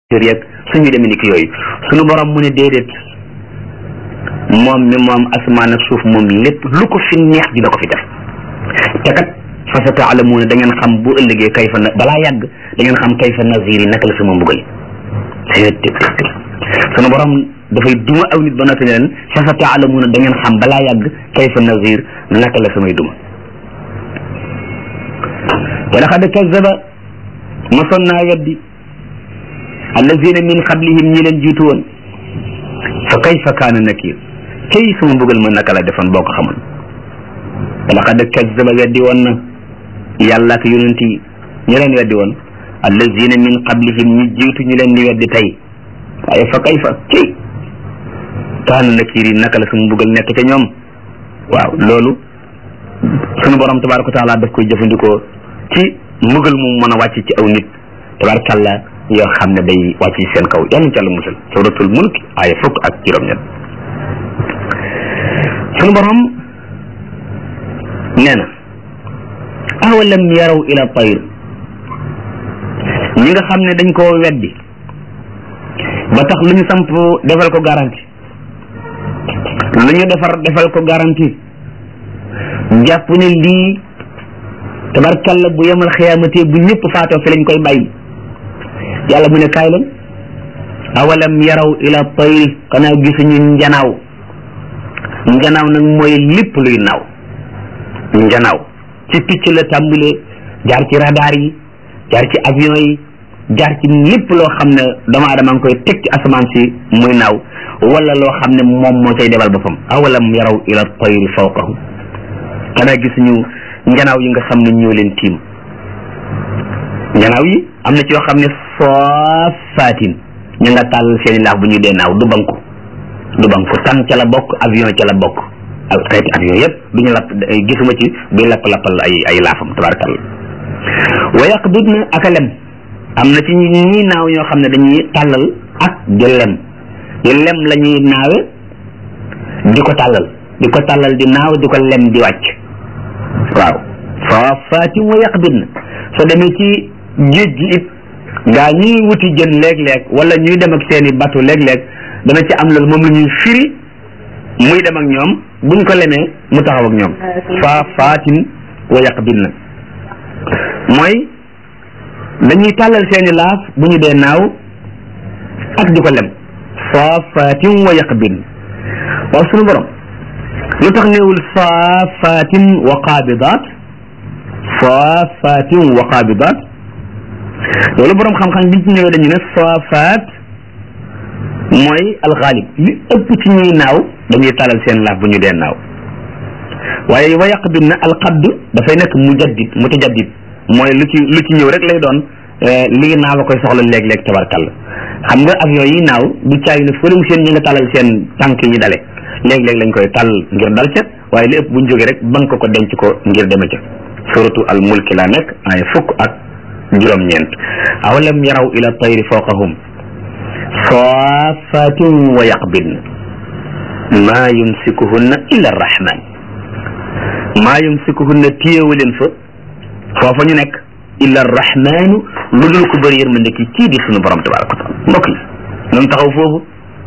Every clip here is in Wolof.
yeeg suñu demee ni ki yooyu suñu borom mu ne déedéet moom mi moom asamaan ak suuf moom lépp lu ko fi neex dina ko fi def te kat fa sa taalamuuna da ngeen xam bu ëllëgee kayfa na balaa yàgg da ngeen xam kayfa nazir yi naka la sama mbugal sunu borom dafay duma aw nit ba noppi ne leen fa sa taalamuuna da ngeen xam balaa yàgg kayfa nazir naka la samay duma wa laqad kazzaba mosoon naa weddi allazina min qablihim ñi leen jiitu woon fa kayfa kaana nakir kay sama mbugal ma naka la defoon boo ko xamoon wa laqad kazzaba weddi woon na yàlla ak yonent yi ñi leen weddi woon allazina min qablihim ñi jiitu ñu leen di weddi tey waaye fa kayfa kay kaana nakir yi naka la sama mbugal nekk ca ñoom waaw loolu sunu borom tabaraka wa taala daf koy jëfandikoo ci mbugal mu mën a wàcc ci aw nit tabarakàllah yoo xam ne day wàcc ci seen kaw yàlla ci àlla musal suratul mulk aaya fukk ak juróom-ñett sunu borom nee na awalam yaraw ila tayr ñi nga xam ne dañ koo weddi ba tax lu ñu samp defal ko garanti lu ñu defar defal ko garanti jàpp ne lii tabarkalla bu yemal xiyaamate bu ñëpp faatoo fi lañ koy bàyyi yàlla mu ne kaay leen awalam yaraw ila tayri xanaa gisuñu njanaaw njanaaw nag mooy lépp luy naaw njanaaw ci picc la tàmbalee jaar ci radar yi jaar ci avion yi jaar ci lépp loo xam ne doomu aadama ngi koy teg ci asamaan si muy naaw wala loo xam ne moom moo cay demal boppam awalam yaraw ila tayri fawqahum xanaa gisuñu njanaaw yi nga xam ne ñoo leen tiim njanaaw yi am na ci yoo xam ne saafaatin ñu nga tàll seeni laax bu ñuy dee naaw du banku du banku tan ca la bokk avion ca la bokk ak xeeti avion yëpp du ñu lapp gisuma ci buy lapp-lappal ay ay laafam tabarakallah wa yaqbidna ak a lem am na ci ñi naaw ñoo xam ne dañuy tàllal ak di lem di lem la ñuy naawe di ko tàllal di ko tàllal di naaw di ko lem di wàcc waaw saafaatin wa yaqbidna soo demee ci géej gi it gaa ñuy wuti jën léeg-léeg wala ñuy dem ak seeni bateau léeg-léeg dana ci am loolu moom la ñuy firi muy dem ak ñoom buñ ko lemee mu taxaw ak ñoom saafaatin wa yaqbidna mooy dañuy tàllal seeni laaf bu ñu dee naaw ak di ko lem saafaatin wa yaqbidna waaw sunu borom lu tax néewul saafaatin wa qaabidaat saafaatin wa qaabidaat loolu borom xam-xam biñ ci ñëwee dañu ne saafaat mooy alxaalib li ëpp ci ñuy naaw dañuy talal seen laaf bu ñu dee naaw waaye wa yaqbid na alqabd dafay nekk mujaddid mutajaddid mooy lu ci lu ci ñëw rek lay doon lii naaw a koy soxla léeg-léeg tabarkalla xam nga avion yi naaw du caay ne fële mu seen ñi nga talal seen tànk yi dale léeg-léeg lañ koy tàll ngir dal ca waaye li ëpp buñ jógee rek bank ko denc ko ngir deme ca suratu al mulki laa nekk ay fukk ak juróom-ñeent awalam yaraw ila tayri fawqahum saafatin wa yaqbidna maa yumsikuhunna illa arrahman maa yumsikuhunna téyewu leen fa foofa ñu nekk illa arrahmanu lu dul ko bëri yërmande ki kii di sunu borom tabaraka wa taala mbokk yi noonu taxaw foofu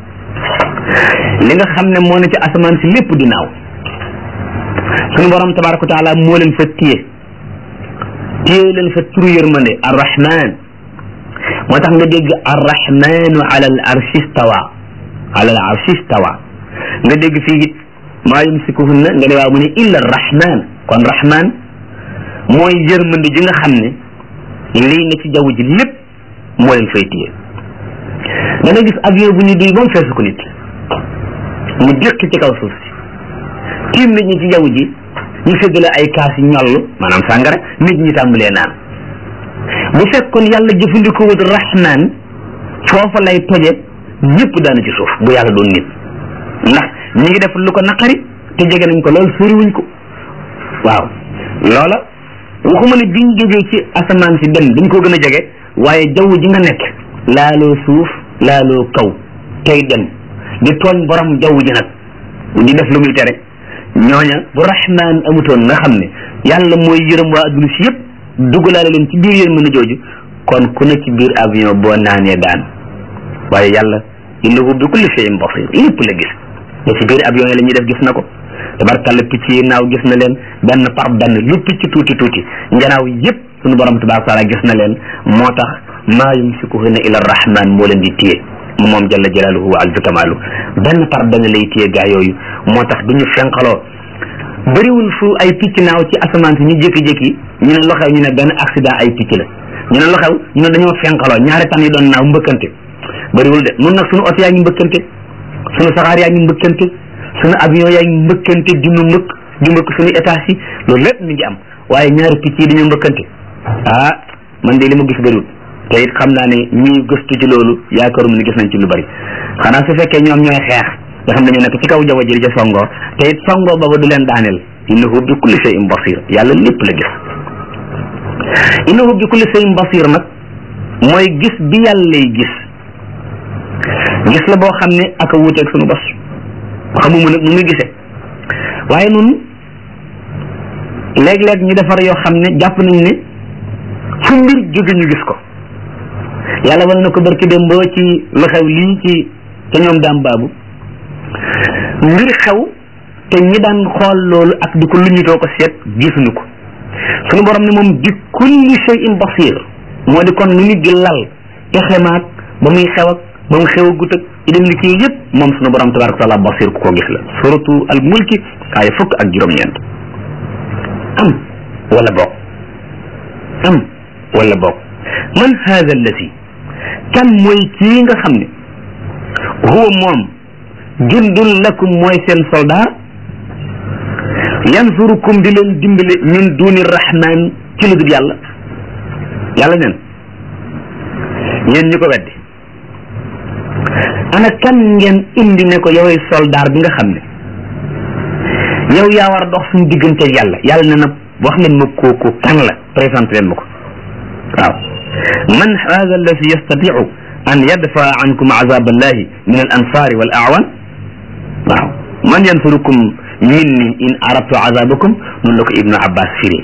li nga xam ne moo ne ci asamaan si lépp di naaw sunu borom tabaraka wa taala moo leen fa téye téye leen fa turu yërmande arrahman moo tax nga dégg arrahmanu ala al arshi stawa ala al arshi stawa nga dégg fii it maa yumsikuhunna nga ne waaw mu ne illa arrahman kon rahman mooy yërmande ji nga xam ne lii ne ci jaww ji lépp moo leen fay téye da nga gis avion bu ñu duy ba mu feesu ko nit mu déq ci kaw suuf si tiim nit ñi ci jaww ji ñu séddale ay kaas yi ñoll maanaam sàngara nit ñi tàmbalee naan bu fekkoon yàlla jëfandikoo wut rahman foofa lay toje ñëpp daana ci suuf bu yàlla doon nit ndax ñi ngi def lu ko naqari te jege nañ ko lool soriwuñ ko waaw loola waxuma ne biñ jógee ci asamaan si dem dañ ko gën a jege waaye jaww ji nga nekk laaloo suuf laaloo kaw tey dem di tooñ borom jaww ji nag di def lu muy tere ñooña bu rahman amutoon nga xam ne yàlla mooy yërëm waa adduna si yëpp dugalaale leen ci biir yéen mën a jooju kon ku ne ci biir avion boo naanee daan waaye yàlla innahu bi kulli shay'in basir lépp la gis te ci biir avion yi la ñuy def gis na ko tabarkàlla picc yi naaw gis na leen benn par benn lu picc tuuti tuuti njanaaw yépp sunu borom tabaraka taala gis na leen moo tax maa yumsikuhunna illa rahman moo leen di téye moom jalla jalaaluhu wa azza kamaalu benn par benn lay téye gaa yooyu moo tax du ñu fenqaloo bëriwul fu ay picc naaw ci asamaan si ñu jékki-jékki ñu ne loxew ñu ne benn accident ay picc la ñu ne loxew ñu ne dañoo fenqaloo ñaari tan yi doon naaw mbëkkante bëriwul de nun nag sunu oto yaa ngi mbëkkante sunu saxaar yaa ngi mbëkkante sunu avion yaa ngi mbëkkante di nu mbëkk di mbëkk sunu étage yi loolu lépp mi ngi am waaye ñaari picc yi dañoo mbëkkante ah man de li ma gis bëriwul te it xam naa ne ñii gëstu ci loolu yaakaaruma ni gis nañ ci lu bari xanaa su fekkee ñoom ñooy xeex nga xam ne ñu nekk ci kaw jaww ji ca songoo te it songoo booba du leen daaneel innahu bi kulli shay'in basir yàlla lépp la gis innahu bi kulli shay'in basir nag mooy gis bi yàllay gis gis la boo xam ne aka wuuteeg sunu bos xamuma nag nu muy gisee waaye nun léeg-léeg ñu defar yoo xam ne jàpp nañ ne fu mbir jóge ñu gis ko yàlla wal na ko barki dem boo ci lu xew lii ci te ñoom daam baabu mbir xew te ñi daan xool loolu ak di ko luñutoo ko seet gisuñu ko suñu borom ne moom bi kulli shay'in basir moo di kon nu nit di lal pexe maag ba muy xew ak ba mu xew a gut ak i dem li ci yëpp moom suñu borom tabaraka taala basir ku ko gis la suratu al mulki ay fukk ak juróom-ñeent am wala bokk am wala bokk man haada allati kan mooy kii nga xam ne huwa moom jundun lakum mooy seen soldat yansurukum di leen dimbale min duni rahman ci lu dul yàlla yàlla neen yéen ñi ko weddi ana kan ngeen indi ne ko yoway soldat bi nga xam ne yow yaa war a dox suñu diggante yàlla yàlla ne na wax leen ma kooku kan la présenté leen ma ko waaw man hada alladi yastatiu an yadfa ankum azab allahi min al ansari wal awan waaw man yansurukum minni in aradtu azabakum noonu la ko ibnu abbas firi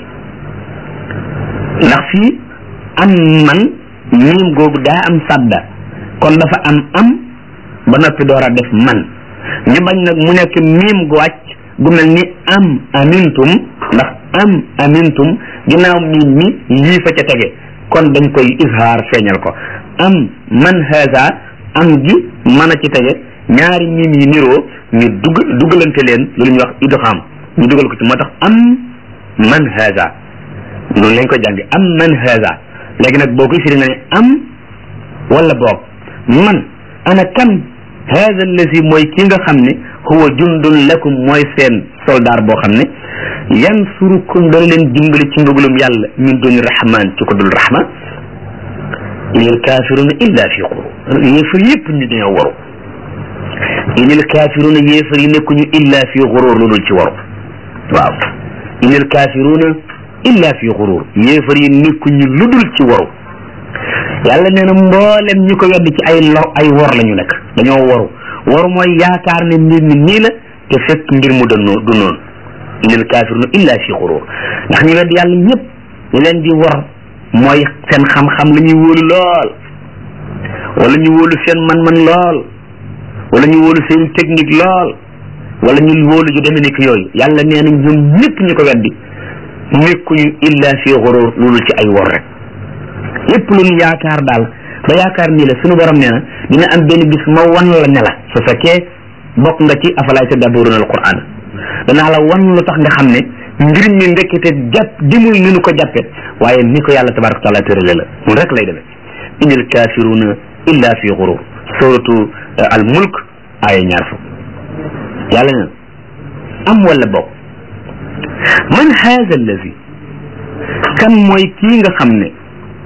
ndax fii am man miim googu daa am sadda kon dafa am am ba noppi door a def man ñu bañ nag mu nekk miim gu wàcc gu mel ni am amintum ndax am amintum ginnaaw miim mi lii fa ca tege kon dañ koy izhaar feeñal ko am man haza am gi mën a ci tege ñaari miim yi niroo ñu dugg dugalante leen loolu ñuy wax idgham ñu dugal ko ci moo tax am man haza noonu lañ ko jàngi am man haza léegi nag boo koy firi nga ne am wala boog man ana kan haza allazi mooy ki nga xam ne huwa jundun lakum mooy seen soldaar boo xam ne yansurukum dana leen dimbali ci mbugalum yàlla min duni rahman ci ko dul rahman inil kafiruna illa fi xurur yéefar yépp ñu dañoo waru inil kafiruna yéefar yi nekkuñu illa fi xurur lu dul ci waru waaw inil kafiruna illa fi xurur yéefar yi nekkuñu lu dul ci waru yàlla nee na mboolem ñi ko weddi ci ay lo ay wor la ñu nekk dañoo waru waru mooy yaakaar ne mbir mi nii la te fekk mbir mu dënnoo du noonu inil kafiruna illa fi xurur ndax ñu weddi yàlla ñëpp ñu leen di war mooy seen xam-xam la ñuy wóolu lool wala ñu wóolu seen man-man lool wala ñu wóolu seen technique lool wala ñu wóolu ju demee nekk yooyu yàlla nee na ñoom ñëpp ñu ko weddi nekkuñu illa fi xurur loolu ci ay wor rek lépp lu ñu yaakaar daal ba yaakaar nii la suñu borom nee na dina am benn bis ma wan la ne la su fekkee bokk nga ci afalaay tadabburuna alquran danaa la wan lu tax nga xam ne mbir mi ndekkete jàpp dimul ni nu ko jàppe waaye ni ko yàlla tabaraka taala tërale la mun rek lay demee inil kafiruna illa fi xurur suratu al mulk aaya ñaar fukk yàlla ne am wala bokk man haza allazi kan mooy kii nga xam ne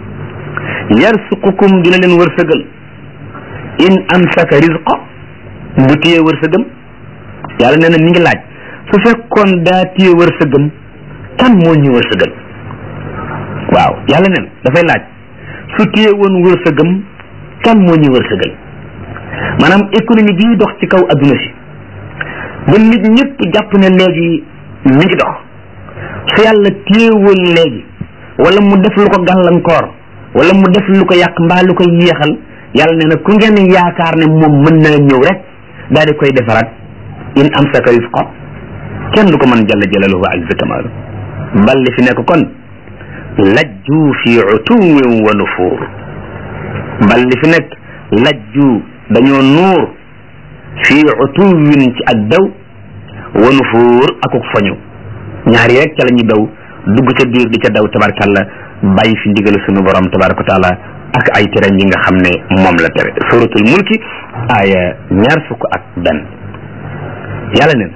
yarsuqukum dina leen wërsëgal in amsaka rizqa bu téye wërsëgam yàlla nee na mi ngi laaj su fekkoon daa téye wërsëgam kan moo ñu wërsëgal waaw yàlla nee na dafay laaj su téye woon wërsëgam kan moo ñu wërsëgal maanaam économie bii dox ci kaw adduna si ba nit ñëpp jàpp ne léegi mi ngi dox su yàlla téyewoon léegi wala mu def lu ko gàllankoor wala mu def lu ko yàq mbaa lu ko yéexal yàlla nee na ku ngeen yaakaar ne moom mën naa ñëw rek daal di koy defaraat in amsaka risqa kenn du ko mën jalla jalaluhu wa azza kamaalu bal li fi nekk kon lajju fi utuwin wa nufuur bal li fi nekk lajju dañoo nuur fi utuwin ci ak daw wa nufuur akuk foñu ñaari rek ca la ñu daw dugg ca biir di ca daw tabarkalla bàyyi fi ndigal sunu borom tabaraka taala ak ay tere yi nga xam ne moom la tere suratul mulki aaya ñaar fukk ak benn yàlla ne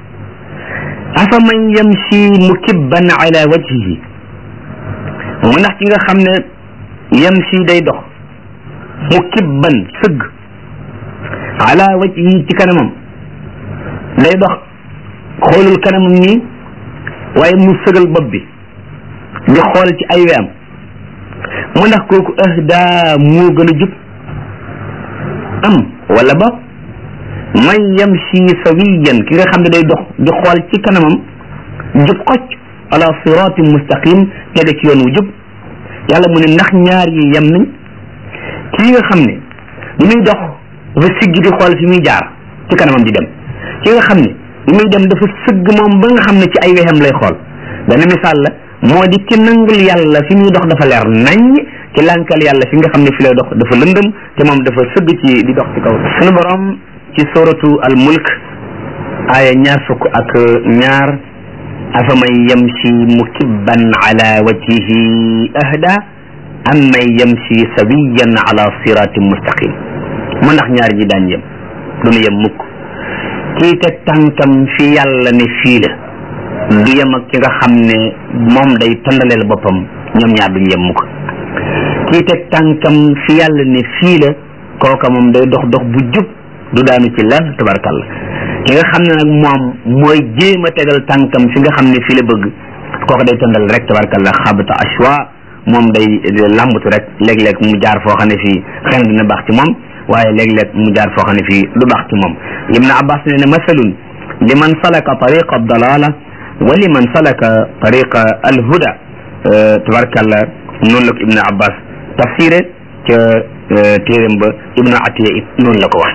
afa man yamshi mukibban ala wajhihi mu ndax ci nga xam ne yamshi day dox mukibban sëgg ala wajhihi ci kanamam day dox xoolul kanamam nii waaye mu sëgal bopp bi di xool ci ay weyam mu ndax kooku ahda moo gën a jub am wala ba man yamshi sawiyan ki nga xam ne day dox di xool ci kanamam jub xocc ala siratin mustaqim tege ci yoon wu jub yàlla mu ne ndax ñaar yi yem nañ kii nga xam ne bi muy dox dafa siggi di xool fi muy jaar ci kanamam di dem ki nga xam ne bi muy dem dafa sëgg moom ba nga xam ne ci ay wexam lay xool benn misaal la moo di ki nangul yàlla fi muy dox dafa leer nañ ki lànkal yàlla fi nga xam ne fi lay dox dafa lëndëm te moom dafa sëgg ci di dox ci kaw sunu borom ci suratu al mulk aaya ñaar fukk ak ñaar afa man yamshi mukibban ala wajhihi ahda am man yamshi sawiyan ala siratin mustaqim mu ndax ñaar ñi daan yem duñu yem mukk kii teg tànkam fi yàlla ne fii la du yem ak ki nga xam ne moom day tëndaleel boppam ñoom ñaar duñu yem mukk kii teg tànkam fi yàlla ne fii la kooka moom day dox dox bu jub du daanu ci lan tabarkalla ki nga xam ne nag moom mooy jéem a tegal tànkam fi nga xam ne fii la bëgg kooka day tëndal rek tabarkalla xabata ashwa moom day lambatu rek léeg-léeg mu jaar foo xam ne fii xëy na dina baax ci moom waaye léeg-léeg mu jaar foo xam ne fii du baax ci moom ibn abbas ne ne masalun liman salaka tariqa dalala wa liman salaka tariqa alhuda tabarkalla noonu la ko ibn abbas tafsiré ca téeréem ba ibnu atiya it noonu la ko waxe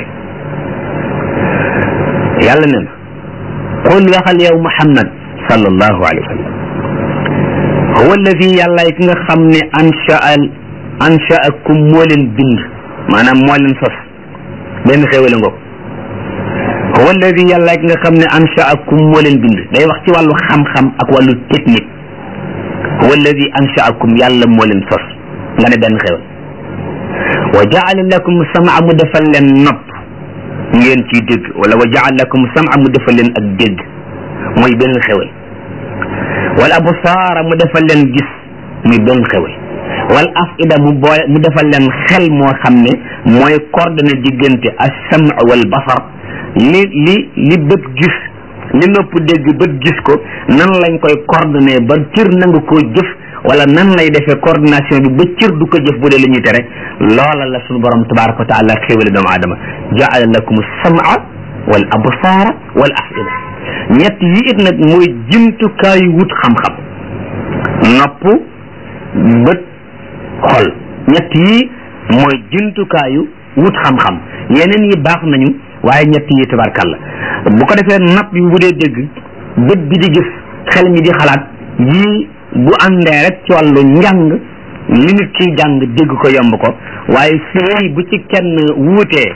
yàlla ne na qul waxal yow muhammad sallallahu alayhi wa sallam huwa alladi yàllaay ki nga xam ne anshaa anshaakum moo leen bind maanaam moo leen sos benn xéwale ngoog huwa alladi yàllaay ki nga xam ne anshaakum moo leen bind day wax ci wàllu xam-xam ak wàllu technique huwa alladi anshaakum yàlla moo leen sos nga ne benn xéwal wa jaala lakum sama mu defal leen nopp ngeen ciy dégg wala wa jaala lakum sama mu defal leen ak dégg mooy benn xéwal wal absaara mu defal leen gis muy benn xéwal wal afida mu boole mu defal leen xel moo xam ne mooy coordonné diggante as-sam wal basar li li li bët gis li nopp dégg bët gis ko nan lañ koy coordonné ba cër nangu koo jëf wala nan lay defee coordination bi ba cër du ko jëf bu dee la ñuy tere loola la suñu borom tabaraka wa taala xéwale doomu aadama jaala lakum as-sam'a wal absaara wal afida ñett yi it nag mooy jumtukaayu wut xam-xam nopp bët xol ñett yi mooy jumtukaayu wut xam-xam yeneen yi baax nañu waaye ñett yi tabarkalla bu ko defee nopp bi bu dee dégg bët bi di gis xel mi di xalaat yii bu àndee rek ci wàllu njàng li nit kiy jàng dégg ko yomb ko waaye fii bu ci kenn wuutee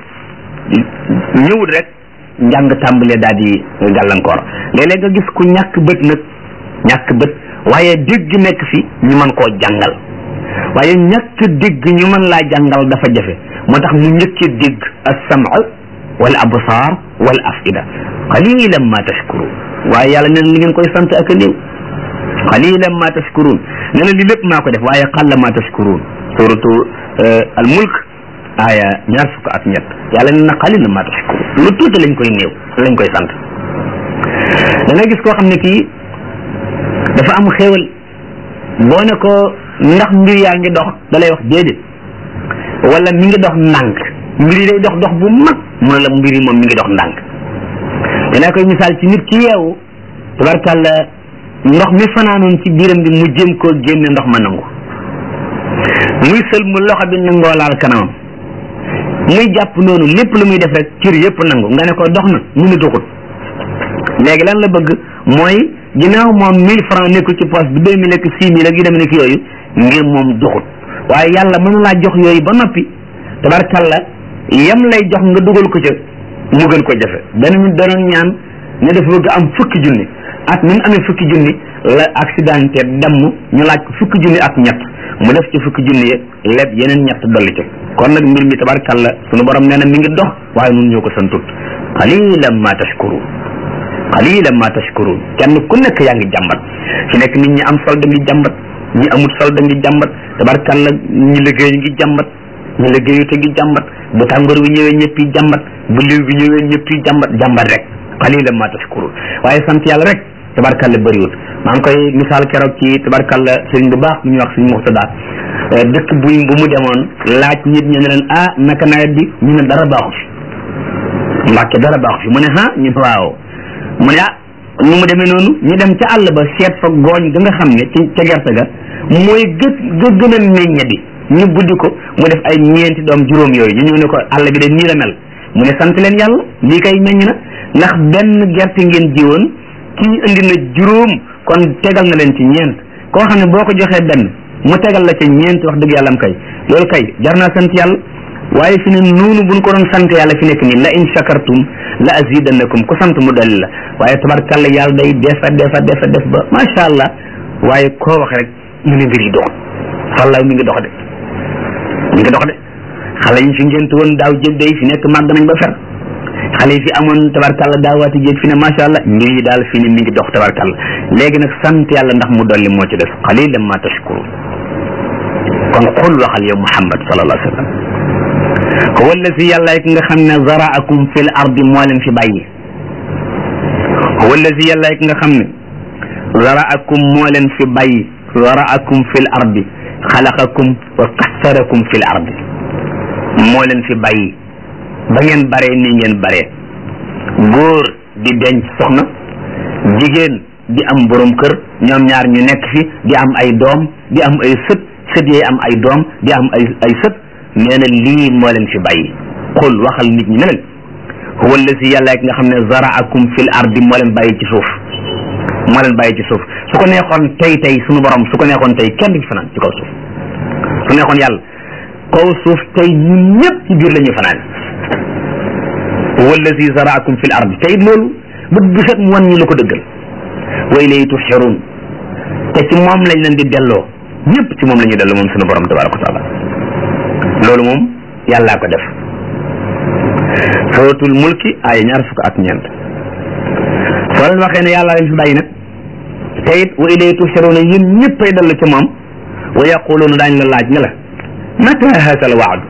ñëwut rek njàng tàmbalee daal di gàllankoor léeg-léeg nga gis ku ñàkk bët nag ñàkk bët waaye dégg nekk fi ñu mën koo jàngal waaye ñàkk dégg ñu mën laa jàngal dafa jafe moo tax mu njëkkee dégg as-sam'a wal absaar wal afida qalilan ma tashkurun waaye yàlla nee na li ngeen koy sant ak a néew qalilan ma tashkurun nee na li lépp maa ko def waaye qalla ma tashkurun suratu al mulk aaya ñaar fukk ak ñett yàlla nee na qalilan ma tashkurun lu tuuti lañ koy néew lañ koy sant da nga gis koo xam ne kii dafa am xéewal boo ne ko ndax mbir yaa ngi dox da lay wax déedéet wala mi ngi dox ndànk mbir yi day dox dox bu mag mu ne la mbir yi moom mi ngi dox ndànk danaa koy misaal ci nit ki yeewu tabarkàlla ndox mi fanaanoon ci biiram bi mu jéem koo génne ndox ma nangu muy sël mu loxo bi nangoo laal kanamam muy jàpp noonu lépp lu muy def rek cër yëpp nangu nga ne ko dox na mu ne doxut léegi lan la bëgg mooy ginnaaw moom mille francs nekkul ci poche bi deux mille ak six mille ak yu dem nekk yooyu ngir moom doxut waaye yàlla mën laa jox yooyu ba noppi tabarkalla yam lay jox nga dugal ko ca mu gën ko jafe benn ñu danoon ñaan ne dafa bëgg am fukki junni at mi mu amee fukki junni la accidenté damm ñu laaj ko fukki junni ak ñett mu def ci fukki junni ye leb yeneen ñett dolli ca kon nag mbir mi tabarkalla sunu borom nee na mi ngi dox waaye nun ñoo ko santut qalilan ma tashkurun qalilan ma tashkurun kenn ku nekk yaa ngi jàmbat fi nekk nit ñi am solde ngi jàmbat ñi amul solde ngi jàmbat tabarkalla ñi liggéey ngi jàmbat ñi liggéeyu te ngi jàmbat bu tàngoor bi ñëwee ñëpp yi jàmbat bu liw bi ñëwee ñëpp yi jàmbat jàmbat rek qalilan ma tashkurun waaye sant yàlla rek tabarkalla bëriwul maa ngi koy misaal keroog ci tabarkalla sëriñ bu baax bu ñuy wax sëriñ Muxtada dëkk buñ bu mu demoon laaj nit ñi ne leen ah naka nawet bi ñu ne dara baaxu fi mbàkke dara baaxu fi mu ne ah ñu ne waaw mu ne ah nu mu demee noonu ñu dem ca àll ba seet fa gooñ ga nga xam ne ci ca gerte ga mooy gë ga gën a meññe bi ñu buddi ko mu def ay ñeenti doom juróom yooyu ñu ñëw ne ko àll bi de nii la mel mu ne sant leen yàlla lii kay meññ na ndax benn gerte ngeen jiwoon kii indi na juróom kon tegal na leen ci ñeent koo xam ne boo ko joxee benn mu tegal la ca ñeent wax dëgg yàlla am kay loolu kay jar naa sant yàlla waaye fi ne noonu buñ ko doon sant yàlla fi nekk nii la in shakartum la azidannakum ku sant mu dolli la waaye tabarkalla yàlla day defa defa defa def ba macha allah waaye koo wax rek mu ne mbir yi dox wallaay mi ngi dox de mi ngi dox de xale yi fi ngénte woon daaw jëg day fi nekk màgg nañ ba fer xale yi fi amoon tabarkalla daawaati jéeg fi ne macha allah mbir yi daal fi ne mi ngi dox tabarkalla léegi nag sant yàlla ndax mu dolli moo ci des qalilan ma tashkurun kon xul waxal yow muhammad sallallahu alayhi wa sallam huwa allazi yàlla ki nga xam ne zaraakum fil ardi moo leen fi bàyyi huwa allazi yàlla ki nga xam ne zaraakum moo leen fi bàyyi zaraakum fil ardi xalaqakum wa qassarakum fil ardi moo leen fi bàyyi ba ngeen baree nii ngeen baree góor di denc soxna jigéen di am borom kër ñoom ñaar ñu nekk fi di am ay doom di am ay sët sët yee am ay doom di am ay ay sët nee na lii moo leen fi bàyyi xul waxal nit ñi ne leen huwa allazi yàlla ki nga xam ne zaraakum fil ardi moo leen bàyyi ci suuf moo leen bàyyi ci suuf su ko neexoon tey tey suñu borom su ko neexoon tey kenn du fanaan ci kaw suuf su neexoon yàlla kaw suuf tey ñun ñëpp ci biir la ñuy fanaan huwa allazi zaraakum fil ardi tey loolu bët bu set mu wan ñu la ko dëggal wa ilayhi tuhsharun te ci moom lañ leen di delloo ñëpp ci moom la ñuy delloo moom suñu borom tabaraka wa taala loolu moom yàllaa ko def suratul mulki ay ñaar fukk ak ñeent soo leen waxee ne yàllaa leen fi bàyyi nag te it wa ilayhi tuhsharuna yéen ñëppay dellu ci moom wa yaquluuna daañ la laaj ne la mata haasa al waadu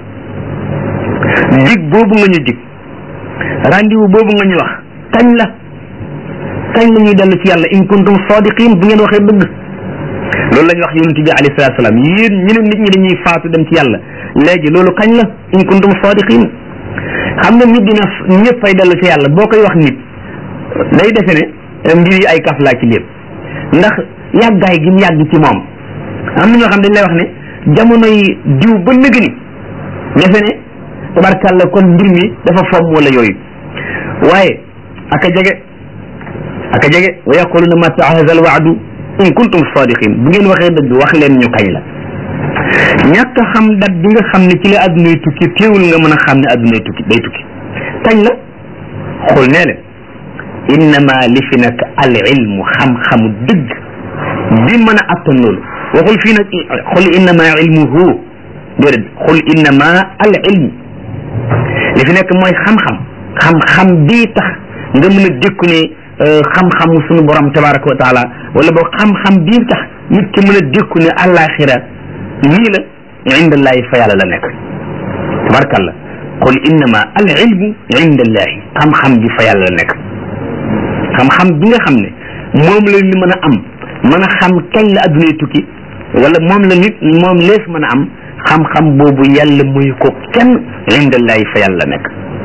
dig boobu nga ñu dig rendez-vous boobu nga ñu wax kañ la kañ la ñuy dellu ci yàlla in kuntum sadiqin bu ngeen waxee dëgg loolu la ñu wax yonent bi alayhi salaatu salaam yéen ñu ne nit ñi dañuy faatu dem ci yàlla léegi loolu kañ la in kuntum sadiqin xam nga nit dina ñëpp ay dellu ci yàlla boo koy wax nit day defe ne mbir yi ay kaf laa ci lépp ndax yàggaay gi mu yàgg ci moom am na ñoo xam dañ lay wax ne jamono yi diw ba nëgg ni defe ne tabarkàlla kon mbir mi dafa fomm wala yooyu waaye aka jege aka jege wa yaquluna mata hadha al waadu in kuntum sadiqin bu ngeen waxee dëgg wax leen ñu kañ la ñàkk a xam dat bi nga xam ne ci la addunay tukki teewul nga mën a xam ne addunay tukki day tukki kañ la xul nee leen innama li fi nekk al ilmu xam-xamu dëgg bi mën a attan loolu waxul fii nag xul innama ilmuhu déedéet xul innama al ilmu li fi nekk mooy xam-xam xam-xam bii tax nga mën a dékku ne xam-xamu sunu borom tabaraka wa taala wala boog xam-xam bii tax nit ki mën a dékku ne àllaaxira nii la indallahi fa yàlla la nekk tabarakallah qul innama al ilmu indallahi xam-xam bi fa yàlla la nekk xam-xam bi nga xam ne moom la ni mën a am mën a xam kañ la addunay tukki wala moom la nit moom lees mën a am xam-xam boobu yàlla muy ko kenn indallahi fa yàlla la nekk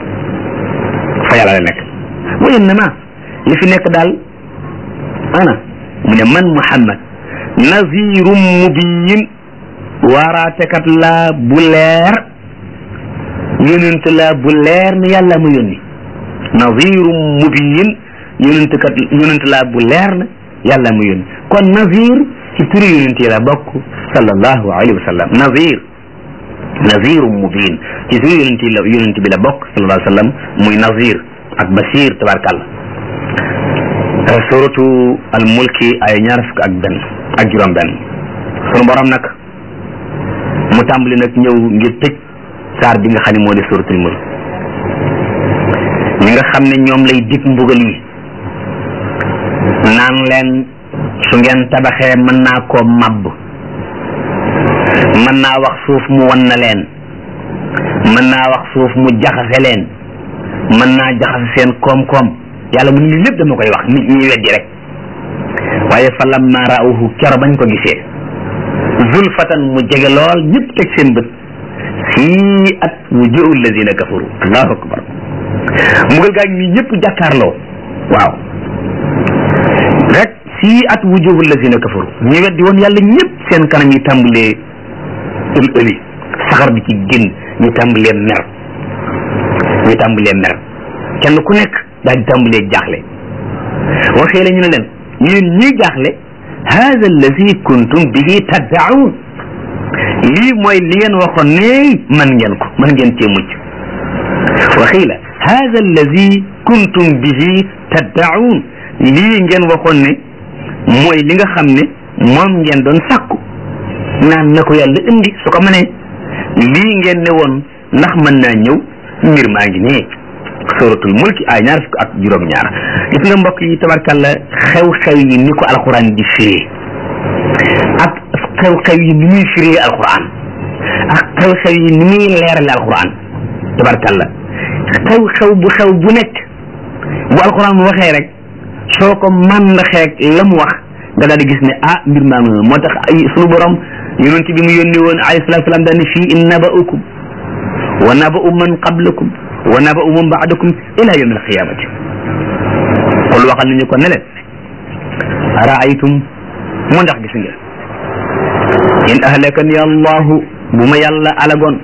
fa yàlla la nekk wa innama li fi nekk daal ana mu ne man muhammad nazirum mubin waaraatekat laa bu leer yonent laa bu leer ne yàlla ma yónni nazirum mubin yonent kat yonent laa bu leer na yàlla ma yónni kon nazir ci turi yonent yi la bokk sallallahu alayhi wa sallam nazir nazirum mubin ci turi yonent yi la yonent bi la bokk sallallahu alayhi wa sallam muy nazir ak basir tabarkàlla suratu al mulki ay ñaar fukk ak benn ak juróom benn sunu borom nag mu tàmbali nag ñëw ngir tëj saar bi nga xam ne moo di suratul mulk ñi nga xam ne ñoom lay dig mbugal yi naan leen su ngeen tabaxee mën naa koo mabb mën naa wax suuf mu wan na leen mën naa wax suuf mu jaxase leen mën naa jaxase seen koom-koom yàlla mu ni lépp dama koy wax nit ñi weddi rek waaye fa lamma raawuhu kero bañ ko gisee zulfatan mu jege lool ñëpp teg seen bët sii at wujuhu alladina kafaru allahu akbar mbugal gaa ngi nii ñëpp jàkkaarloo waaw rek sii at wujuhu alladina kafaru ñu weddi woon yàlla ñëpp seen kanam yi tàmbalee ël ëli saxar bi ci génn ñu tàmbalee mer ñu tàmbalee mer kenn ku nekk daal di tàmbalee jaaxle waxee la ñu ne leen yéen ñii jaaxle hada allazi kuntum bihi taddaun lii mooy li ngeen waxoon ne man ngeen ko man ngeen cee mucc waxii la hada allazi kuntum bihi taddaun lii ngeen waxoon ne mooy li nga xam ne moom ngeen doon sàkku naan na ko yàlla indi su ko mënee lii ngeen ne woon ndax mën naa ñëw mbir maa ngi nii suratul mulki ay ñaar fukk ak juróom-ñaar gis nga mbokk yi tabarkàlla xew-xew yi ni ko alquran di firee ak xew-xew yi ni muy firee alquran ak xew-xew yi ni muy leerale alquran tabarkàlla xew-xew bu xew bu nekk bu alquran waxee rek soo ko màndaxeeg la mu wax nga daal di gis ne ah mbir maa ngi moo tax ay sunu borom yonent bi mu yónni woon alayhi salaatu salaam daal ne fii in naba'ukum wa naba'u man qablakum wa naba'u man ba'dakum ila yawm alqiyamati qul waxal nañu ko ne leen araaytum mu ndax gis ngeen in ahlakani allahu bu ma yàlla alagoon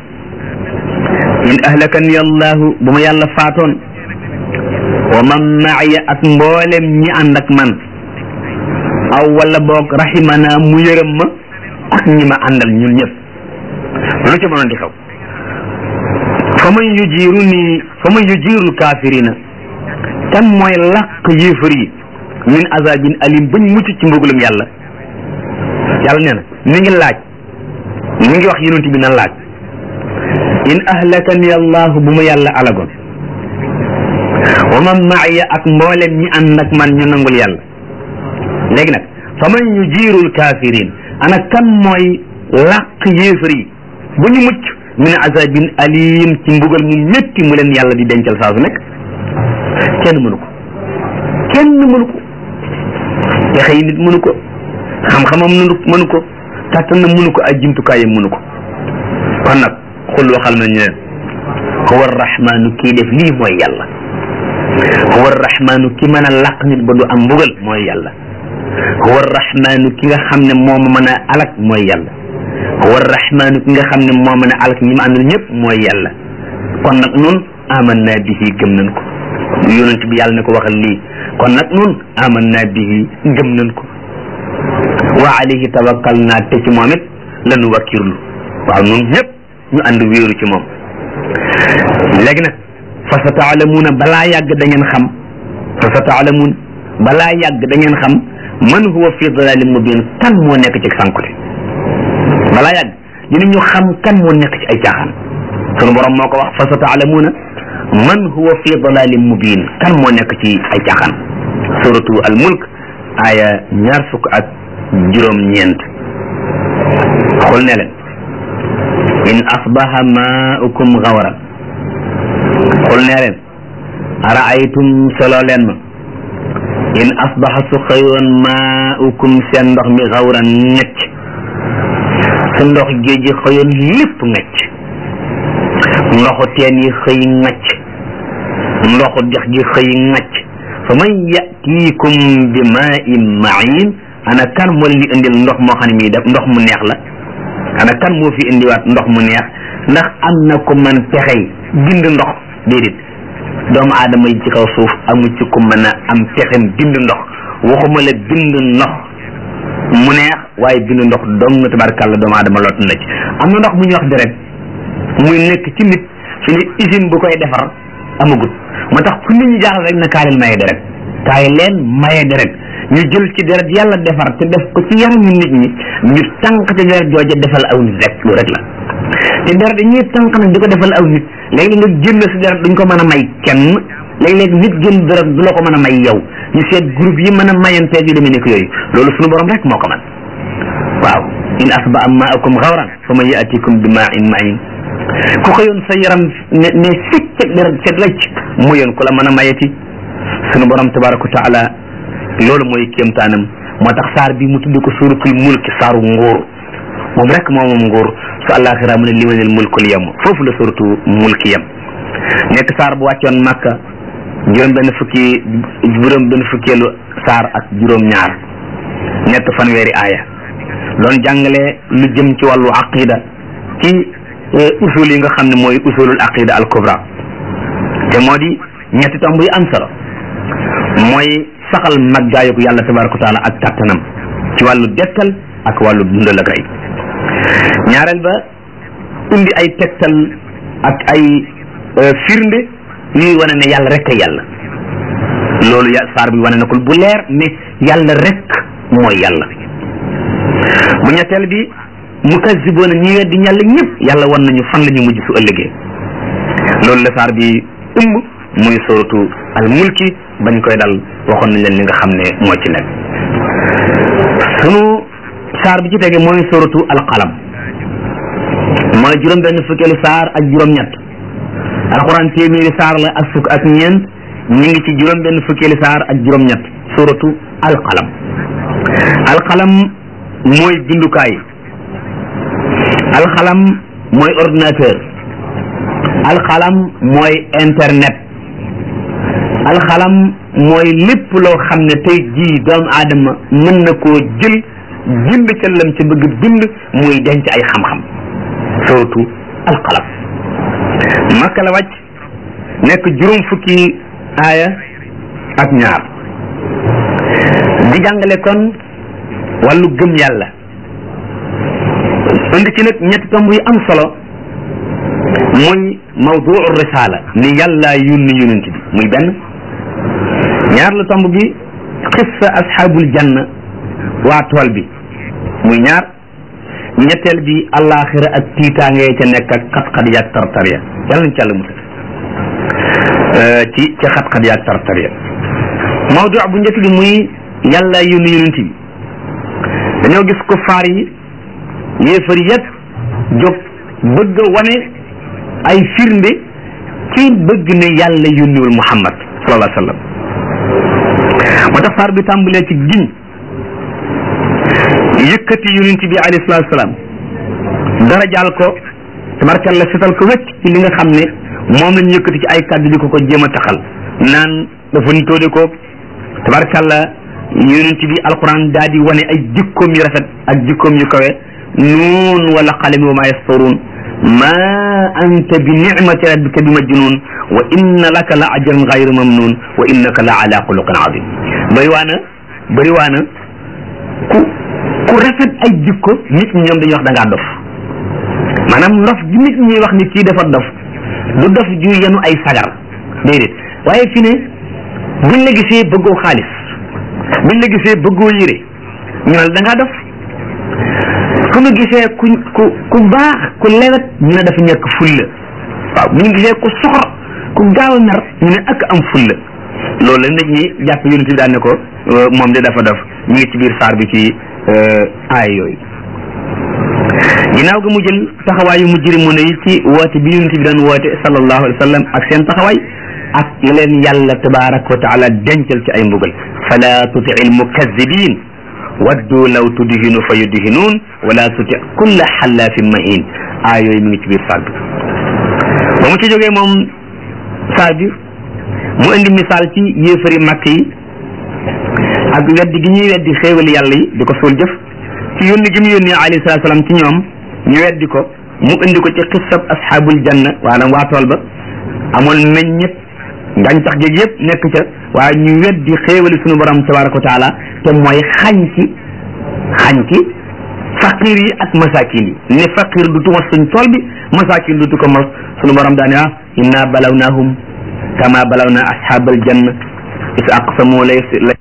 in ahlakani allahu bu ma yàlla faatoon wa man maaya ak mboolem ñi ànd ak man aw wala boog rahimana mu yërëm ma ak ñi ma àndal ñun ñëpp lu ci mënoon di xew fa man yujiiru nii fa man yujiiru kaafirina kan mooy làq yéefar yi min azabin alim bañ mucc ci mbugalum yàlla yàlla nee na mi ngi laaj mi ngi wax yonent bi na laaj in ahlakani allahu bu ma yàlla alagoon wa man maaya ak mboolem ñi ànd ak man ñu nangul yàlla léegi nag fa man yujiirul kafirin ana kan mooy làq yéefar yi bu ñu mucc min azabin alim ci mbugal mu métti mu leen yàlla di dencal saa su nekk kenn mënu ko kenn mënu ko pexe yi nit mënu ko xam-xamam mënu mënu ko kàttanam mënu ko ay jumtukaayam mënu ko kon nag xul waxal nañu leen huwa arrahmanu kii def lii mooy yàlla huwa arrahmanu ki mën a làq nit ba du am mbugal mooy yàlla huwa arrahmanu ki nga xam ne moo ma mën a alak mooy yàlla huwa arrahmanu ki nga xam ne moo mën a alak ñi ma àndal ñëpp mooy yàlla kon nag nun amanna bihi gëm nañ ko yonent bi yàlla ne ko waxal lii kon nag nun amanna bihi gëm nañ ko wa alayhi tawakkal naa te ci moom it lanu wakkirlu waaw nun ñëpp ñu ànd wéeru ci moom léegi nag fa sa taalamuuna balaa yàgg da ngeen xam fa sa taalamuun balaa yàgg da ngeen xam man huwa fi dalalin mubin kan moo nekk ci sànkute balaa yàgg dinañu xam kan moo nekk ci ay caaxaan sunu borom moo ko wax fa sa taalamuuna man huwa fi dalalin mubin kan moo nekk ci ay caaxaan suratu al mulk aya ñaar fukk ak juróom ñeent xul ne leen in asbaha maaukum gawran xul ne leen araaytum solo leen ma in asbaha su xëyoon maaukum seen ndox mi gawran ngecc su ndox géej gi xëyoon lépp ngecc ndoxu teen yi xëy ngecc ndoxu dex gi xëy ngecc fa man yatiikum bi maa in main ana kan moo leen di indil ndox moo xam ne mii def ndox mu neex la ana kan moo fi indiwaat ndox mu neex ndax am na ko man pexey bind ndox déedéet doomu aadama yi ci kaw suuf amu ci ku mën a am pexem bind ndox waxuma la bind ndox mu neex waaye bind ndox dong tabarkàlla doomu aadama lot na ci am na ndox mu ñuy wax deret muy nekk ci nit fi ne usine bu koy defar amagut moo tax fu nit ñi jaaxal rek na kaay leen maye deret kaay leen maye deret ñu jël ci deret yàlla defar te def ko ci yaramu nit ñi ñu tànk ci deret jooja defal aw nit rek lu rek la te deret dañuy tànk nag di ko defal aw nit léegi nga génn si deret duñ ko mën a may kenn léeg-léeg nit génn deret du la ko mën a may yow ñu seet groupe yi mën a mayanteeg yu demee nekk yooyu loolu suñu borom rek moo ko man waaw in asba am maakum xawran fa man yaatikum bi maa in main ku xëyoon sa yaram ne ne sicc deret set lacc mu yoon ku la mën a mayeti sunu borom tabaraka wa taala loolu mooy kéemtaanam moo tax saar bi mu tudd ko suuratul mulki saaru nguur moom rek moom moom nguur su àllaaxira mu ne limanil mulkul yem foofu la suuratu mulki yem nekk saar bu wàccoon màkka juróom benn fukki juróom benn fukkeelu saar ak juróom ñaar nekk fanweeri aaya doon jàngale lu jëm ci wàllu aqida ci usul yi nga xam ne mooy usulul aqida al kubra te moo di ñetti tomb yu am solo mooy saxal màggaayug yàlla tabaraka wa taala ak kàttanam ci wàllu dekkal ak wàllu dundal ak rey ñaareel ba indi ay tegtal ak ay firnde yuy wane ne yàlla rek a yàlla loolu ya saar bi wane na ko bu leer ne yàlla rek mooy yàlla bu ñetteel bi mukaziboona ñi weddi yàlla ñëpp yàlla wan nañu fan la ñu mujj su ëllëgee loolu la saar bi ëmb muy suratu al mulki bañ koy dal waxoon nañ leen li nga xam ne moo ci nekk sunu saar bi ci tege mooy suratu al qalam mooy juróom benn fukkeelu saar ak juróom ñett alxuraan téeméeri saar la ak fukk ak ñeent ñu ngi ci juróom benn fukkeelu saar ak juróom ñett suratu al qalam al qalam mooy bindukaay al qalam mooy ordinateur al qalam mooy internet alxalam mooy lépp loo xam ne tey jii doomu aadama mën na koo jël bind ca lam ci bëgg bind muy denc ay xam-xam surtout alxalam makka la wàcc nekk juróom fukki aaya ak ñaar di jàngale kon wàllu gëm yàlla indi ci nag ñetti tomb yu am solo muy mawduu risala ni yàlla yónni yonent bi muy benn ñaar la tomb bi xissa asxaabul janna waa tool bi muy ñaar ñetteel bi alaxira ak tiitaange ca nekk ak xat-xat yaag tartar ya yàlla nañ ci àlla musal ci ca xat-xat yaag tartar ya mawdu bu njëkk bi muy yàlla yónni yonent bi dañoo gis ko faar yi yéefar yëpp jóg bëgg a wane ay firnde ci bëgg ne yàlla yónniwul muhammad sallallahu alayhi wa sallam moo tax saar bi tàmbalee ci giñ yëkkati yonent bi alayhi salaatu salaam darajaal ko tabarkalla setal ko wecc ci li nga xam ne moom lañu yëkkati ci ay kàddu di ko ko jéem a taxal naan dafa ñu tóode ko tabarkalla yonent bi alquran daa di wane ay jikkoom yu rafet ak jikkoom yu kawe nuun wala qalami wa ma yasturuun ma anta bi nicmati rabbika bi majnun wa inna laka la ajran gayru mamnun wa innaka la ala xuluqin azim bëri waana bëri waana ku ku rafet ay jikko nit ñi ñoom dañuy wax da ngaa dof maanaam ndof gi nit ñi wax ni kii dafa dof du dof ju yenu ay sagar déedéet waaye fi ne buñ la gisee bëggoo xaalis buñ la gisee bëggoo yére ñu ne da ngaa dof ku ñu gisee ku ku ku baax ku lewet ñu ne dafa ñàkk fulla waaw bu ñu gisee ku soxor ku gaaw a mer ñu ne ak am fulla loolu la nit ñi jàpp yonent bi daan ne ko moom de dafa def ñu ngi ci biir saar bi ci aay yooyu ginnaaw ga mu jël taxawaayu mujrimu ne yi ci woote bi yonent bi daan woote sallallahu alayhi wa sallam ak seen taxawaay ak leen yàlla tabaraka wa taala dencal ci ay mbugal fala tuti il mukazibin waddu law tudhinu fa yudhinuun wala tuti kulla xallaafin mahin aay yooyu mi ngi ci biir saar bi ba mu ci jógee moom saar bi mu indi misaal ci yéefari màkk yi ak weddi gi ñuy weddi xéewali yàlla yi di ko suul jëf ci yónni gi mu yónni alayhi salaatu salaam ci ñoom ñu weddi ko mu indi ko ci xissab asxaabul janna maanaam waa tool ba amoon meññet gàncax gi yëpp nekk ca waaye ñu weddi xéewali sunu borom tabaraka wa taala te mooy xañ ci xañ ci faqir yi ak masakin yi ne faqir du tu mos suñ tool bi masakin du tu ko mos sunu borom daane ah inna balawnahum kama balawna ashabal janna is aqsamu la